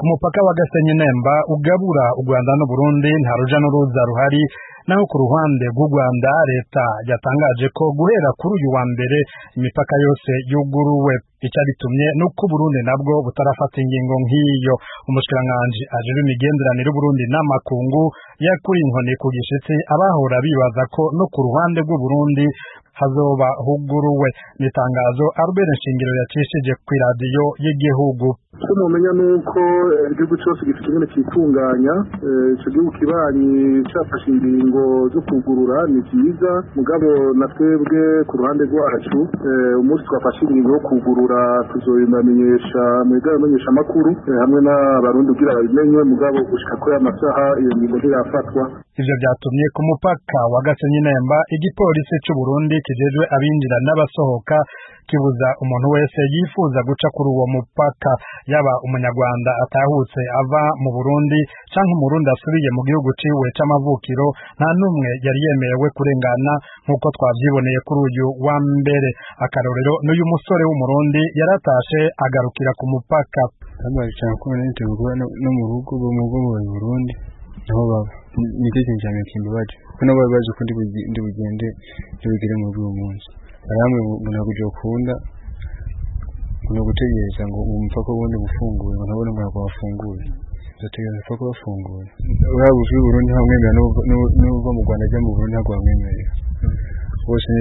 ku mupaka wa Gasenyi Nemba ugabura u Rwanda n'u Burundi nta ruja n'uruza ruhari naho ku ruhande rw'u Rwanda leta yatangaje ko guhera kuri uyu wa mbere imipaka yose yuguruwe icyabitumye nuko Burundi nabwo butarafata ingingo nk'iyo umushikiranganji ajejwe imigenderanire y'Uburundi n'amakungu yakuri inkoni ku gishitsi abahora bibaza ko no ku ruhande rw'u Burundi hazoba huguruwe n'itangazo Albert Nshingiro yacishije ku iradiyo y'igihugu icyo mumenya ni uko igihugu cyose gifite ingene cyitunganya icyo gihugu kibanyi cyafashe ingingo zo kugurura ni byiza mugabo na twebwe ku ruhande rwacu umunsi twafashe ingingo yo kugurura tuzobibamenyesha mu bigaramenyesha amakuru hamwe n'abarundi kugira babimenye mugabo gushika kuri aya masaha iyo ngingo ntirafatwa ivyo vyatumye ku mupaka wa Gasenyi Nemba igipolisi c'u Burundi kijejwe abinjira n'abasohoka kibuza umuntu wese yifuza guca kuri uwo mupaka yaba umunyarwanda atahutse ava mu Burundi canke umurundi asubiye mu gihugu ciwe c'amavukiro nta numwe yari yemerewe kurengana nk'uko twavyiboneye kuri uyu wa mbere akarorero n'uyu musore w'umurundi yaratashe agarukira ku mupaka bambaye kumi n'itanu no mu rugo bo mu bwo mu Burundi niho baba nicyo kintu cyane kimbabaje kuko nabo bari bazi ko ndi bugende ndibugere mu rugo uwo munsi aramwe ngo ntabwo ukunda ngo gutegereza ngo umupaka wundi ufunguye ngo ntabone ngo ntabwo wafunguye uzategereza umupaka wafunguye waba uvuye i Burundi ntamwemerera n'uva mu Rwanda ajya mu Burundi ntabwo bamwemerera bose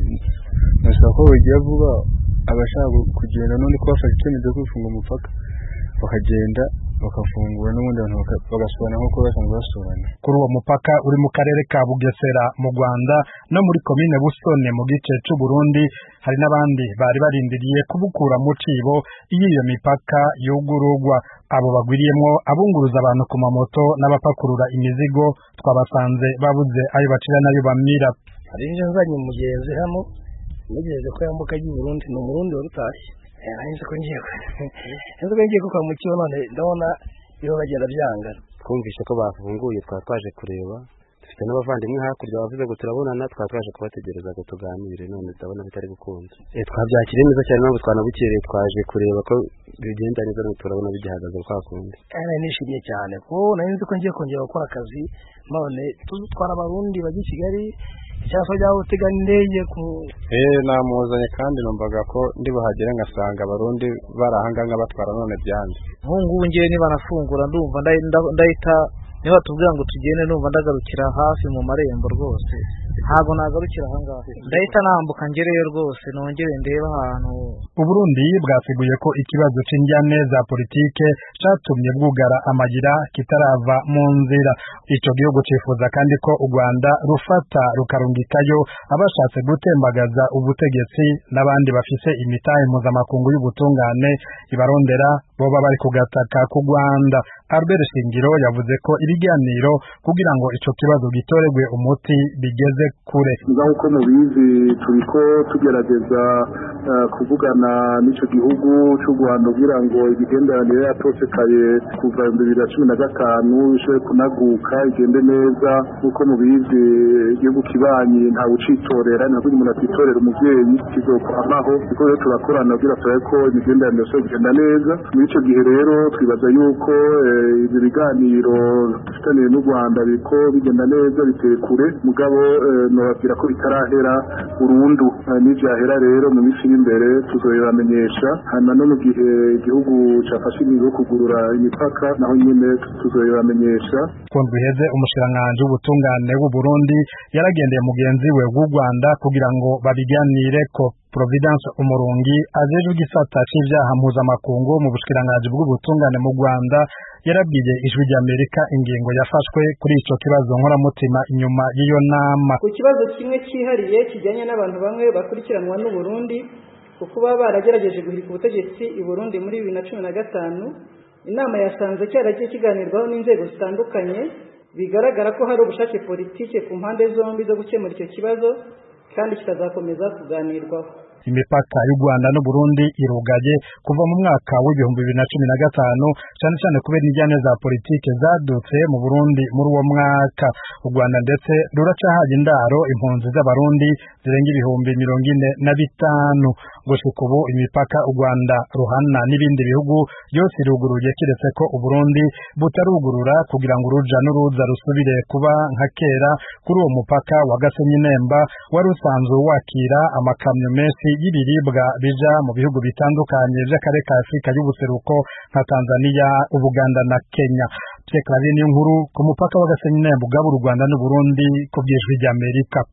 nasaba ko bagiye vuba abashaka kugenda none ko bafashe icyemezo cyo kwifunga umupaka bakagenda bakafungura n'ubundi abantu bagasurana nk'uko basanzwe basurana kuri uwo mupaka uri mu karere ka Bugesera mu Rwanda no muri komine Busone mu gice c'u Burundi hari n'abandi bari barindiriye kubukura mu cibo iyo iyo mipaka yugururwa abo bagwiriyemwo abunguruza abantu ku mamoto n'abapakurura imizigo twabasanze babuze ayo bacira n'ayo bamira hari nje nzanye umugenzi hano mugenzi ko yambuka agiye i Burundi ni umurundi warutashye nzi ko ngiye nzi ko ngiye kuko mu kigo none ndabona iyo bagenda byanga twumvise ko bafunguye twaba twaje kureba dufite n'abavandimwe hakurya bavuze ngo turabonana twaba twaje kubategereza ngo tuganire none ndabona bitari gukunda twabyakiriye neza cyane ntabwo twanabukereye twaje kureba ko bigenda neza none turabona bigihagaze kwa kundi nari nishimiye cyane kuko nari nzi ko ngiye kongera gukora akazi none tuzutwara abarundi bajya i Kigali cyangwa byaba utega indege ku eh namuzanye kandi numvaga ko ndi buhagere ngasanga abarundi barahanganga batwara none byanze nk'ubu ngiye niba nafungura ndumva ndahita niba tubwira ngo tugende numva ndagarukira hafi mu marembo rwose ntabwo nagarukira ahangaha ndahita nambuka ngereyo rwose nongere ndebe ahantu uburundi bwasiguye ko ikibazo c'injyane za politike catumye bwugara amayira kitarava mu nzira ico gihugu cifuza kandi ko u rwanda rufata rukarungikayo abashatse gutembagaza ubutegetsi n'abandi bafise imitahe mpuzamakungu y'ubutungane ibarondera boba bari kugataka ku rwanda albert shingiro yavuze ko ibiganiro kugira ngo ico kibazo gitoregwe umuti bigeze kure nk'uko mubizi turiko tugerageza kuvugana n'ico gihugu c'u Rwanda kugira ngo imigenderanire yatosekaye kuva ibihumbi bibiri na cumi na gatanu ishobore kunaguka igende neza nk'uko mubizi igihugu kibanyi ntawe ucitorera ntabwo umuntu atitorera umuvyeyi kizokwamaho kuko rero turakorana kugira turabe ko imigenderanire ishobora kugenda neza muri ico gihe rero twibaza yuko ibyo biganiro dufitaniye n'u Rwanda biriko bigenda neza biteye kure mugabo nobabwira ko bitarahera burundu n'ivyahera rero mu minsi iri imbere tuzoyibamenyesha hanyuma no mu gihe igihugu cafashe ingingo yo kugurura imipaka naho nyene tuzoyibamenyesha kundwi iheze umushikiranganji w'ubutungane w'u Burundi yaragendeye mugenzi we w'u Rwanda kugira ngo babiganireko Providence Umurungi ajejwe igisata c'ivyaha mpuzamakungu mu bushikiranganji bw'ubutungane mu Rwanda yarabwiye ijwi ry'Amerika ingingo yafashwe kuri ico kibazo nkoramutima inyuma y'iyo nama ku kibazo kimwe cyihariye kijyanye n'abantu bamwe bakurikiranwa n'u Burundi kuko baba baragerageje guhirika ubutegetsi i Burundi muri bibiri na cumi na gatanu inama yasanze cyaragiye kiganirwaho n'inzego zitandukanye bigaragara ko hari ubushake politike ku mpande zombi zo gukemura icyo kibazo kandi kikazakomeza kuganirwaho imipaka y'u Rwanda n'u Burundi irugaye kuva mu mwaka w'ibihumbi bibiri na cumi na gatanu cyane cyane kubera injyane za politike zadutse mu Burundi muri uwo mwaka u Rwanda ndetse ruracahaye indaro impunzi z'abarundi zirenga ibihumbi mirongo ine na bitanu gushika ubu imipaka u Rwanda ruhana n'ibindi bihugu yose iruguruye kiretse ko u Burundi butarugurura kugira ngo uruja n'uruza rusubire kuba nka kera kuri uwo mupaka wa Gasenyi Nemba wari usanzwe wakira amakamyo menshi y'ibiribwa bija mu bihugu bitandukanye by'akarere ka Afurika y'ubuseruko nka Tanzania, Ubuganda na Kenya. Pierre Claver nkuru ku mupaka wa Gasenyi Nemba ugabura u Rwanda n'u Burundi ku by'ijwi ry'Amerika.